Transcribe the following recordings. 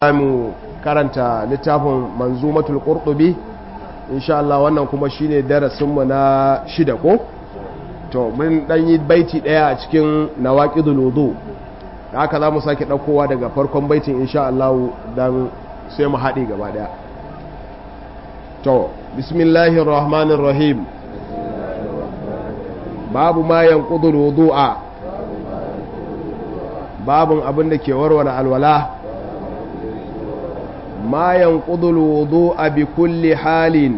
mu karanta littafin manzumatul qurtubi insha Allah wannan kuma shine darasinmu na shida ko to mun dan yi baiti daya a cikin nawaqidul wudu haka zamu sake daukowa daga farkon baitin insha Allah dan sai mu haɗe gaba daya to bismillahir rahmanir rahim babu ma yanqudul wudu'a babun abin da ke warware alwala ما ينقض الوضوء بكل حال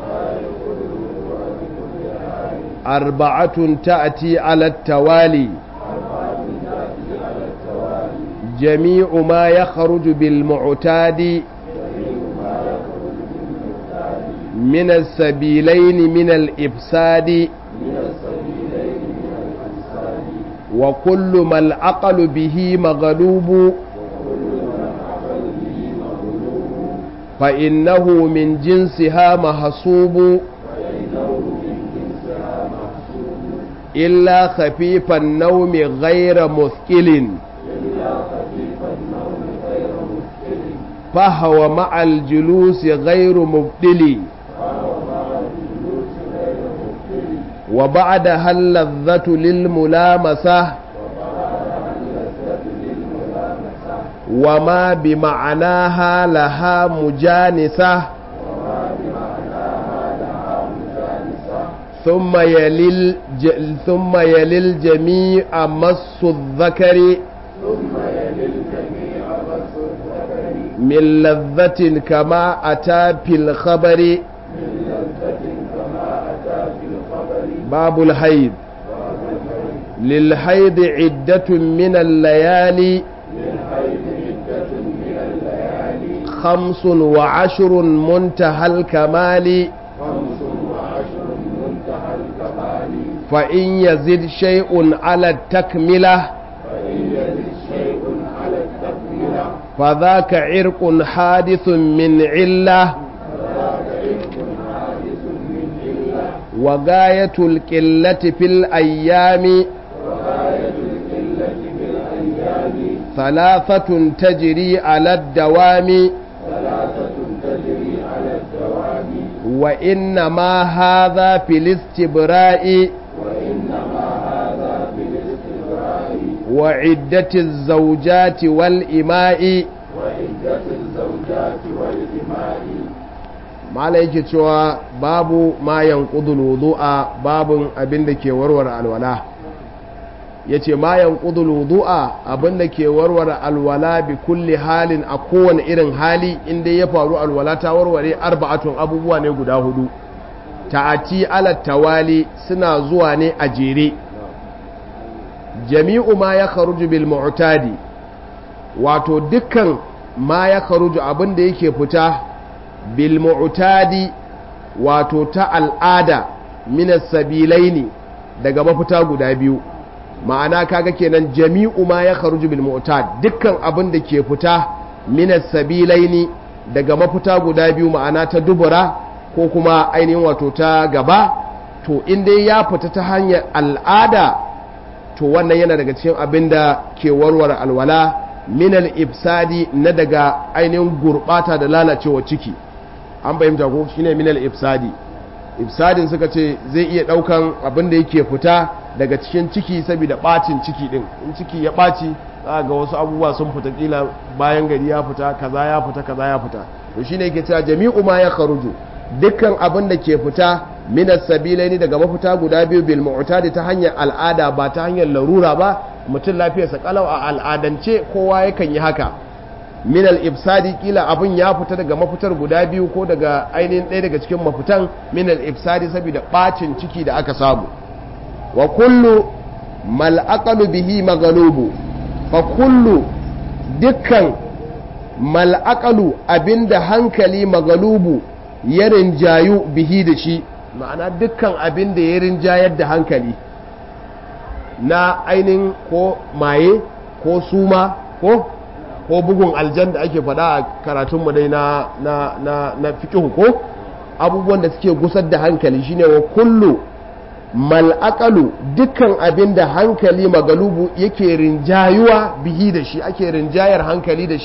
أربعة تأتي على التوالي جميع ما يخرج بالمعتاد من السبيلين من الإفساد وكل ما العقل به مغلوب فإنه من جنسها محسوب إلا خفيف النوم غير مثقل فهو مع الجلوس غير مبدل وبعدها اللذة للملامسة وما بمعناها لها مجانسة ثم يلل ثم يلي الجميع مس الذكر من لذة كما أتى في الخبر باب الحيض للحيض عدة من الليالي خمس وعشر منتهى الكمال فإن يزد شيء على التكملة فذاك عرق حادث من علة وغاية القلة في الأيام ثلاثة تجري على الدوام وإنما هذا في الاستبراء وعدة الزوجات والإماء mala yake cewa babu ma yanqudul wudu'a babun abin da ke warware alwala yace ma yanqudul wudu'a abin da ke warware alwala bi kulli halin a kowane irin hali inda ya faru alwala ta warware arba'atun abubuwa ne guda hudu ta'ati ala tawali suna zuwa ne a jere jami'u ma ya kharuju bil mu'tadi wato dukkan ma ya kharuju abin da yake fita bil mu'tadi wato ta al'ada minas sabilaini daga mafita guda biyu ma'ana kaga kenan jami'u ma ya kharuju bil mu'tad dukkan abin da ke fita minas sabilaini daga mafita guda biyu ma'ana ta dubura ko kuma ainihin wato ta gaba to in dai ya fita ta hanyar al'ada to wannan yana daga cikin abin da ke warware alwala minal ifsadi na daga ainihin gurbata da lalacewa ciki an fahimta ko shine minal ifsadi ifsadin suka ce zai iya daukan abin da yake fita daga cikin ciki saboda bacin ciki din in ciki ya baci za ga wasu abubuwa sun fita kila bayan gari ya fita kaza ya fita kaza ya fita to shine yake cewa jami'u ma ya kharuju dukkan abin da ke fita minas sabilaini daga mafita guda biyu bil mu'tadi ta hanyar al'ada ba ta hanyar larura ba mutum lafiyarsa kalau a al'adance kowa yakan yi haka min al-ifsadi kila abin ya fita daga mafitar guda biyu ko daga ainihin ɗaya daga cikin mafitan min al-ifsadi saboda bacin ciki da aka samu wa kullu mal aqalu bihi maghlubu fa kullu dukkan mal aqalu abinda hankali maghlubu ya rinjayu bihi da shi ma'ana dukkan abin da ya rinjayar da hankali na ainihin ko maye ko suma ko ko bugun aljan da ake faɗa a karatunmu dai na na na na fiqh ko abubuwan da suke gusar da hankali shine wa kullu mal aqalu dukkan abin da hankali magalubu yake rinjayuwa bihi da shi ake rinjayar hankali da shi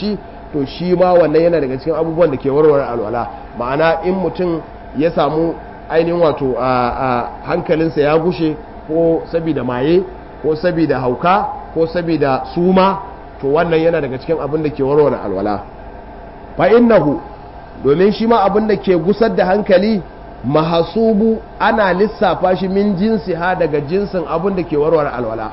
to shi ma wannan yana daga cikin abubuwan da ke warware alwala ma'ana in mutum ya samu ainihin wato a hankalinsa ya gushe ko sabida maye ko sabida hauka ko sabida suma to wannan yana daga cikin abin da ke warware alwala fa innahu domin shi ma abin da ke gusar da hankali mahasubu ana lissafa shi min jinsi ha daga jinsin abin da ke warware alwala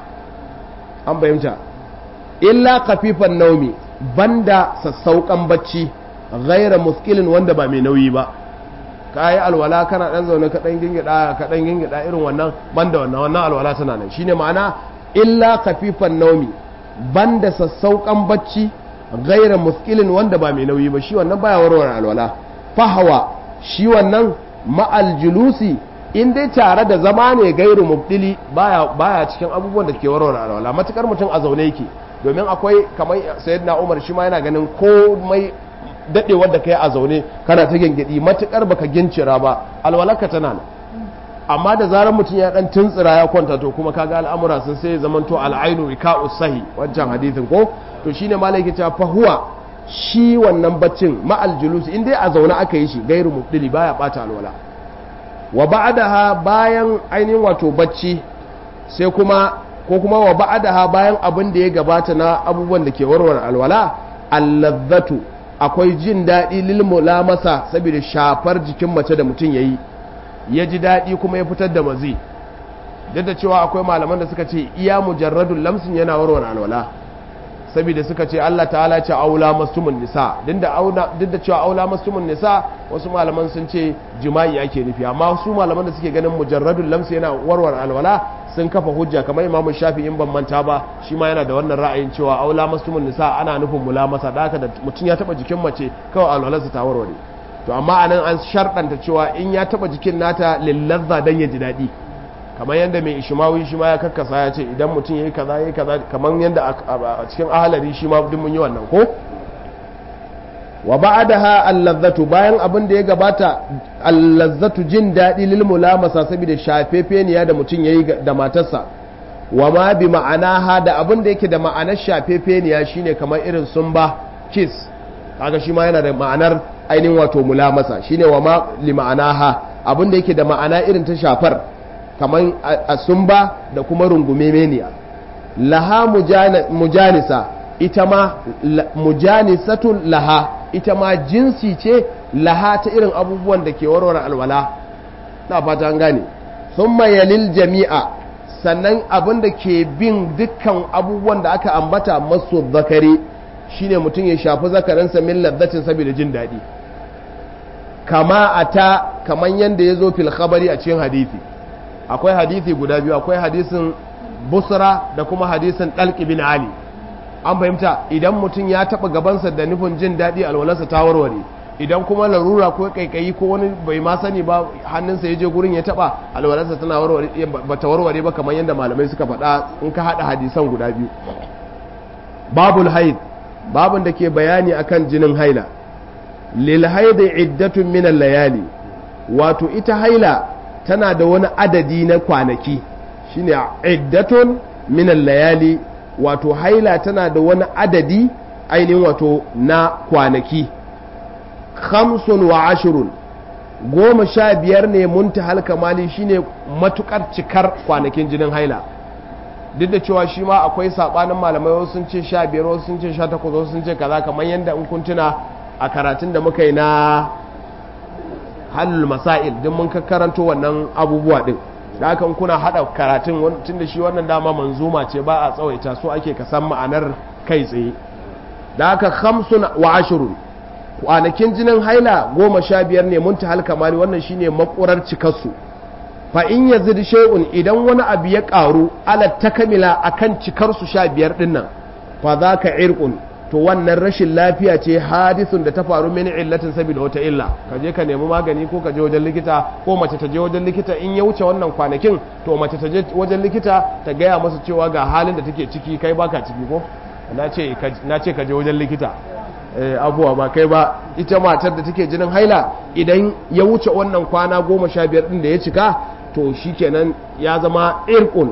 an fahimta illa kafifan naumi banda sassauƙan bacci gaira muskilin wanda ba mai nauyi ba ka yi alwala kana ɗan zaune ka ɗan gingida ka ɗan gingida irin wannan banda wannan wannan alwala tana nan shine ma'ana illa kafifan naumi banda sassauƙan bacci gaira muskilin wanda ba mai nauyi ba shi wannan baya warware alwala fahawa shi wannan ma'al julusi in dai tare da zama ne gairu mubdili baya baya cikin abubuwan da ke warware alwala matukar mutum a zaune yake domin akwai kamar sayyidina Umar shi ma yana ganin komai dadewar da kai a zaune kana ta gengedi matukar baka gincira ba alwalaka tana nan amma da zarar mutum ya dan tuntsira ya kwanta to kuma kaga al'amura sun sai zaman to al'ainu wika'u sahi wancan hadithin ko to shine malai yake cewa fahuwa shi wannan baccin ma'al julusi in dai a zaune aka yi shi gairu mubdili baya bata alwala wa ba'daha bayan ainihin wato bacci sai kuma ko kuma wa ba'daha bayan abin da ya gabata na abubuwan da ke warware alwala alladzatu akwai jin daɗi lil mulamasa saboda shafar jikin mace da mutum yayi ya ji daɗi kuma ya fitar da mazi duk da cewa akwai malaman da suka ce iya mujarradul lamsin yana warware alwala saboda suka ce Allah ta'ala ce aula mastumun nisa duk da cewa aula mastumun nisa wasu malaman sun ce jima'i ake nufi amma su malaman da suke ganin mujarradul lamsi yana warware alwala sun kafa hujja kamar imamu shafi in ban manta ba shi ma yana da wannan ra'ayin cewa aula mastumun nisa ana nufin mulamasa da haka da mutum ya taba jikin mace kawai alwalarsa ta warware to amma anan an sharɗanta cewa in ya taba jikin nata lillazza dan ya ji daɗi kamar yadda mai ishimawi shi ma ya karkasa ya ce idan mutum ya yi kaza ya yi kaza kamar yadda a cikin ahalari shi ma duk mun yi wannan ko wa ba'daha allazzatu bayan abin da ya gabata allazzatu jin daɗi lil mulamasa saboda shafefeniya da mutum yayi da matarsa wa ma bi ma'anaha da abin da yake da ma'anar shafefeniya shine kamar irin sumba kiss kaga shi ma yana da ma'anar ainihin wato mulamasa shine wa ma li ma'anaha abin da yake da ma'ana irin ta shafar kamar a sumba da kuma rungume meniya laha mujanisa ita ma mujanisatun laha ita ma jinsi ce laha ta irin abubuwan da ke warware alwala na fata an gane sun yalil jami'a sannan abin da ke bin dukkan abubuwan da aka ambata masu zakari shine mutum ya shafi zakarinsa min ladzatin saboda jin daɗi kama a ta kaman yadda ya zo fil khabari a cikin hadithi akwai hadithi guda biyu akwai hadisin busra da kuma hadisin ɗalƙi bin ali an fahimta idan mutum ya taɓa gabansa da nufin jin daɗi alwalarsa ta warware idan kuma larura ko kaikayi ko wani bai ma sani ba hannunsa ya je gurin ya taɓa alwalarsa tana warware ba ta warware ba kamar yadda malamai suka faɗa in ka haɗa hadisan guda biyu babul haid babun da ke bayani akan jinin haila lil haid iddatun min layali wato ita haila tana da wani adadi na kwanaki shine iddatun min layali wato haila tana da wani adadi ainihin wato na kwanaki khamsun wa ashirun goma sha biyar ne muntahal kamali shine matukar cikar kwanakin jinin haila duk da cewa shi ma akwai sabanin malamai wasu sun ce sha biyar wasu sun ce sha takwas wasu sun ce kaza kamar yadda in kun tuna a karatun da muka yi na halul masail din mun karanto wannan abubuwa din da haka kuna hada karatun tun da shi wannan dama manzuma ce ba a tsawaita so ake ka san ma'anar kai tsaye da haka khamsun wa ashirun kwanakin jinin haila goma sha biyar ne mun ta kamali wannan shine makurar cikarsu fa in yazid shay'un idan wani abu ya karu ala takamila akan cikarsu sha biyar din nan fa zaka irqun to wannan rashin lafiya ce hadisun da ta faru mini illatin saboda wata illa ka je ka nemi magani ko ka je wajen likita ko mace ta je wajen likita in ya wuce wannan kwanakin to mace ta je wajen likita ta gaya masa cewa ga halin da take ciki kai baka ciki ko na ce ka je wajen likita abuwa ba kai ba ita matar da take jinin haila idan ya wuce wannan kwana goma sha biyar din da ya cika to shikenan ya zama irkun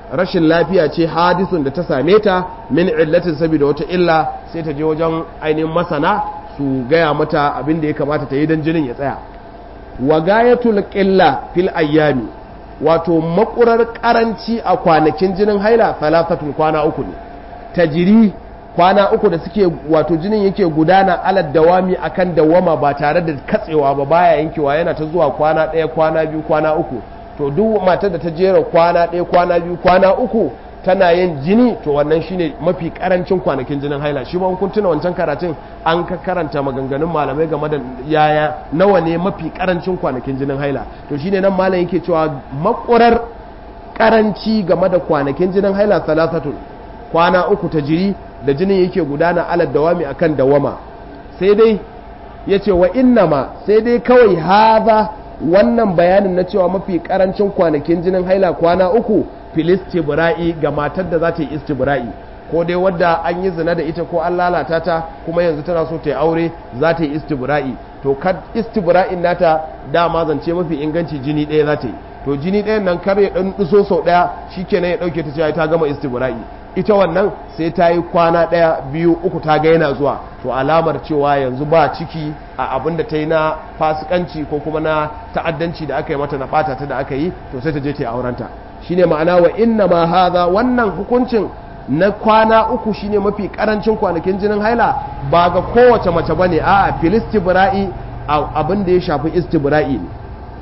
rashin lafiya ce hadisun da ta same ta min illatin saboda wata illa sai ta je wajen ainihin masana su gaya mata abin da ya kamata ta yi don jinin ya tsaya wa gayatul qilla fil ayyami wato makurar karanci a kwanakin jinin haila salafatun kwana uku ne tajiri kwana uku da suke wato jinin yake gudana alad dawami akan dawama ba tare da katsewa ba baya yankewa yana ta zuwa kwana ɗaya kwana biyu kwana uku to duk matar da ta jera kwana ɗaya kwana biyu kwana uku tana yin jini to wannan shine mafi karancin kwanakin jinin haila shi ma kun tuna wancan karatun an ka karanta maganganun malamai game da yaya nawa ne mafi karancin kwanakin jinin haila to shine nan malam yake cewa makurar karanci game da kwanakin jinin haila salasatun kwana uku ta jiri da jinin yake gudana alad dawami akan dawama sai dai yace wa innama sai dai kawai haza wannan bayanin na cewa mafi karancin kwanakin jinin haila kwana uku filistibra'i ga matar da za ta yi istibra'i ko dai wadda an yi zina da ita ko an lalata ta kuma yanzu tana so ta yi aure za ta yi istibra'i to kad istibra'in nata dama zance mafi inganci jini ɗaya za ta yi to jini ɗayan nan kar ya ɗan ɗiso sau ɗaya shikenan ya ɗauke ta cewa ta gama istibra'i ita wannan sai ta yi kwana ɗaya biyu uku ta ga yana zuwa to alamar cewa yanzu ba ciki a abin da ta yi na fasikanci ko kuma na ta'addanci da aka yi mata na ɓata ta da aka yi to sai ta je ta yi aurenta shine ma'ana wa inna ma haza wannan hukuncin na kwana uku shine mafi karancin kwanakin jinin haila ba ga kowace mace bane a'a filistibra'i abin da ya shafi istibra'i ne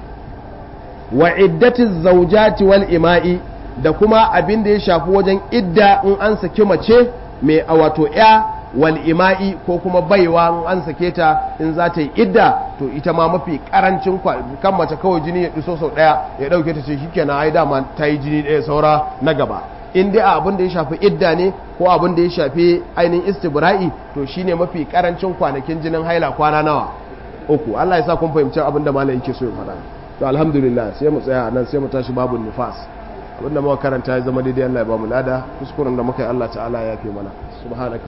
wa iddatiz zawjati wal ima'i da kuma abin da ya shafi wajen idda in an saki mace mai wato ya wal ima'i ko kuma baiwa in an sake ta in za ta yi idda to ita ma mafi karancin kan mace kawai jini ya duso sau daya ya dauke ta ce shikenan ai dama ta yi jini daya saura na gaba in dai abin da ya shafi idda ne ko abin da ya shafi ainihin istibra'i to shine mafi karancin kwanakin jinin haila kwana nawa uku Allah ya sa kun fahimci abin da malam yake so ya faɗa to alhamdulillah sai mu tsaya nan sai mu tashi babu nifas abinda muka karanta ya zama daidai Allah ya ba mu lada kuskuren da muka yi Allah ta'ala ya fi mana subhanaka